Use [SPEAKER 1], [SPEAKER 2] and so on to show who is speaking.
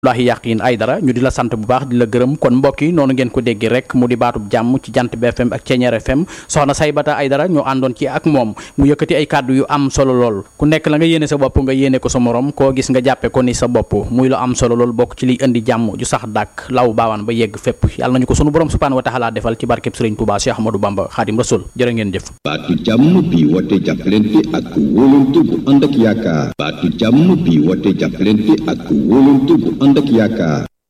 [SPEAKER 1] Abdoulaye Yakhine Aidara ñu di la sant bu baax di la gërëm kon mbokk yi noonu ngeen ko dégg rek mu di baatub jàmm ci jant BFM ak Ceeñeer FM soxna Saybata Aidara ñu àndoon ci ak moom mu yëkkati ay kàddu yu am solo lool ku nekk la nga yéene sa bopp nga yéene ko sa morom koo gis nga jàppe ko ni sa bopp muy lu am solo lool bokk ci liy indi jàmm ju sax dàkk law baawaan ba yegg fépp yàlla nañu ko sunu borom subhaanahu wa taala defal ci barkeb Sëriñ Tuubaa Cheikh Ahmadou Bamba Xaadim Rasul jërë ngeen jëf
[SPEAKER 2] baatu jàmm bi wote jàppalante ak wóolante bu ànd ak yaakaar baatu jàmm bi wote jàppalante ak wóolante bu ànd ak yaakaar